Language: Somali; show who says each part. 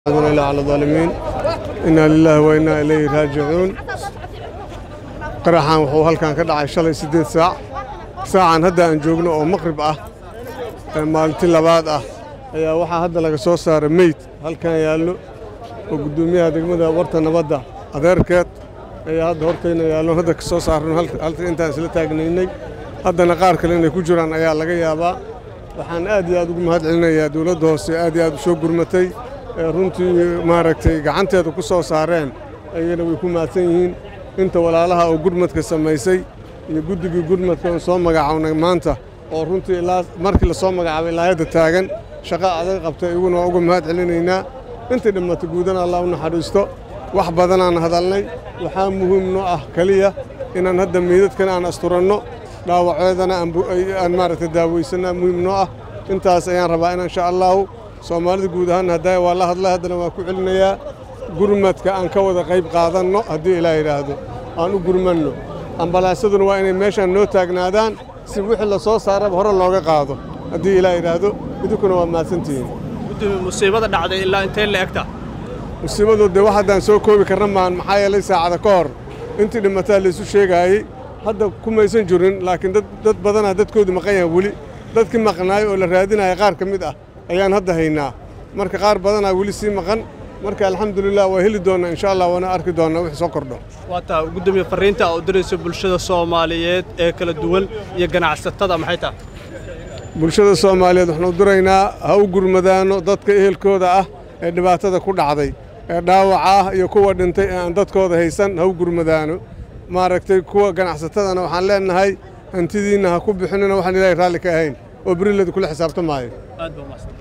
Speaker 1: إلا على الظالمين إنا لله وإنا إليه راجعون qaraxan wuxuu halkan ka dhacay shalay siddeed saac saacan hadda aan joogno oo maqrib ah ee maalintii labaad ah ayaa waxaa hadda laga soo saaray meyd halkan yaallo oo guddoomiyaha degmada warta nabadda adeerkeed ayaa hadda hortayna yaallo hadda ka soo saarno halka intaan isla taagnaynay haddana qaar kale inay ku jiraan ayaa laga yaabaa waxaan aad iyo aad ugu mahad celinayaa dowladda hoose aad iyo aad u soo gurmatay ee runtii maaragtay gacanteeda ku soo saareen ayagana way ku mahadsan yihiin inta walaalaha oo gurmadka samaysay iyo guddigii gurmadka oon soo magacawnay maanta oo runtii ilaa markii la soo magacaabay ilaayadda taagan shaqo adag qabtay iguna waa uga mahad celinaynaa intii dhimatay guudana allah u naxariisto wax badanaan hadalnay waxaa muhiim noo ah keliya inaan hadda meydadkan aan asturanno dhaawaceedana aan maaragtay daawaysanaa muhiim noo ah intaas ayaan rabaa in insha allahu soomaalida guud ahaan haddaa waa la hadlay haddana waan ku celinayaa gurmadka aan ka wada qayb qaadanno haddii ilaah yidhaahdo aan u gurmanno ambalaasaduna waa inay meeshaan noo taagnaadaan si wixii la soo saaraba hore looga qaado haddii ilaah yidhaahdo idinkuna waa mahadsantihiin
Speaker 2: gudoomiye musiibada dhacday ilaa intee la egta
Speaker 1: musiibadu dee wax haddaan soo koobi karna maan maxaa yeelay saacada ka hor intii dhimataa laysu sheegaayey hadda kumaysan jirin laakiin dad badanaa dadkoodu maqan yahan weli dadkii maqnaay oo la raadinaya qaar ka mid ah ayaan hadda haynaa marka qaar badanaa weli sii maqan marka alxamdulilah waa heli doonnaa insha allah waana arki doonnaa wixii soo kordho
Speaker 2: waa taa gudoomiye farriinta oo diraysa bulshada soomaaliyeed ee kala duwan iyo ganacsatada maxay tahay
Speaker 1: bulshada soomaaliyeed waxaanu u diraynaa ha u gurmadaano dadka ehelkooda ah ee dhibaatada ku dhacday ee dhaawaca ah iyo kuwa dhintay ee aan dadkooda haysan ha u gurmadaano maaragtay kuwa ganacsatadana waxaan leennahay hantidiinna ha ku bixinina waxaan ilaahay raalli ka ahayn oo berileda kula xisaabtamaayo
Speaker 2: aad baa umahadsan